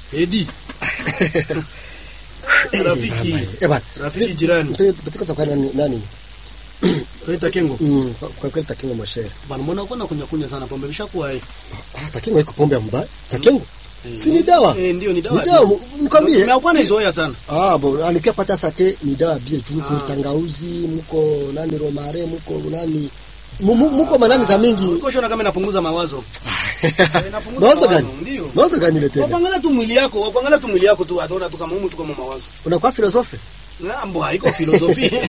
Edi. Rafiki. Eh bana. Rafiki jirani. Mpetiko za kwa nani nani? Rita Kengo. Mm, kwa- kwa kweli takingo mwashere. Bana mbona uko na kunya kunya sana pombe bishakuwa eh. Ah, takingo iko pombe ya mbaya. Takingo. Si ni dawa? Eh, ndio ni dawa. Ni dawa, nikwambie. Mimi na izoea sana. Ah, bo anikia pata sake ni dawa bia tu mko Ah. tangauzi, mko nani romare, mko nani mu- mu- muko manani za mingi. Uko shona kama inapunguza mawazo. inapunguza Mawazo mawazo, gani? ndio. Mawazo gani ile tena? Wakuangalia tu mwili yako, wakuangalia tu mwili yako tu ataona tu kama humu tuko mawazo. Unakuwa filosofi? Ngambo haiko filosofi.